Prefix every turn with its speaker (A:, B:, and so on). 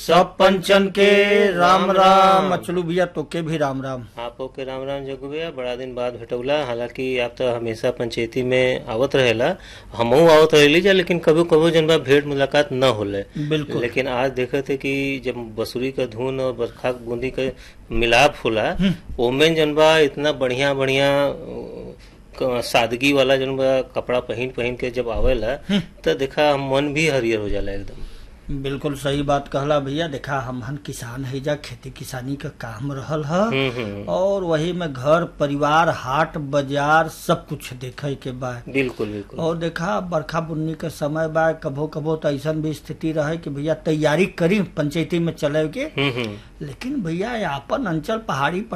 A: सब पंचन के राम राम अचलू भैया तोके भी राम राम
B: आपो के राम राम जगू भैया बड़ा दिन बाद भेटौला हालांकि आप तो हमेशा पंचायती में आवत रहेला हमहू आवत रहेली जा लेकिन कभी कभी जन बा भेंट मुलाकात न होले
A: बिल्कुल
B: लेकिन आज देखे थे कि जब बसुरी का धुन और बरखा के बूंदी के मिलाप होला ओमें जन बा इतना बढ़िया बढ़िया अ, सादगी वाला जन बा कपड़ा पहन पहन के जब आवेला तो देखा मन भी हरियर हो जाला एकदम
A: बिल्कुल सही बात कहला भैया देखा हमहन किसान है जा खेती किसानी का काम रहल ह
B: हम्म हम्म
A: और वही में घर परिवार हाट बाजार सब कुछ देखे के बा
B: बिल्कुल बिल्कुल
A: और देखा बरखा बुन्नी के समय बा कभो कभो तो ऐसा भी स्थिति रहे कि भैया तैयारी करी पंचायती में चले के
B: हम्म हम्म
A: लेकिन भैया अपन अंचल पहाड़ी